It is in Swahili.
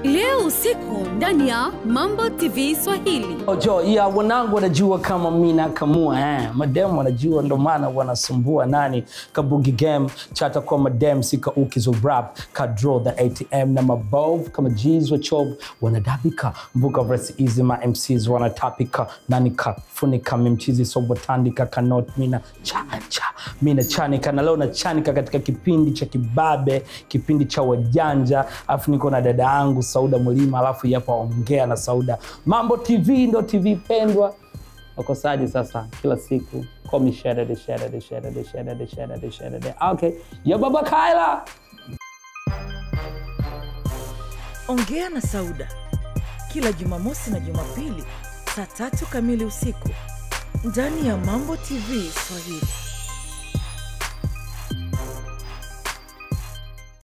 leo usiku ndani ya mambo tv swahili Ojo, ya wanangu wanajua kama mi nakamua eh. Madem wanajua ndo maana wanasumbua nani kabugi game chata kwa madem sika ukizo rap ka draw the ATM na mabov kama G's wa chob wanadabika mbuka verse easy ma MCs wanatapika nani kafunika mimchizi so watandika kanot mina cha cha mina chanika na leo nachanika katika kipindi cha kibabe kipindi cha wajanja alafu niko na dada yangu Sauda Mwilima alafu yapa ongea na Sauda Mambo TV ndo TV pendwa wakosaji sasa kila siku call me Saturday, Saturday, Saturday, Saturday, Saturday, Saturday. Okay. Ya baba Kaila. Ongea na Sauda kila Jumamosi na Jumapili saa tatu kamili usiku ndani ya Mambo TV Swahili.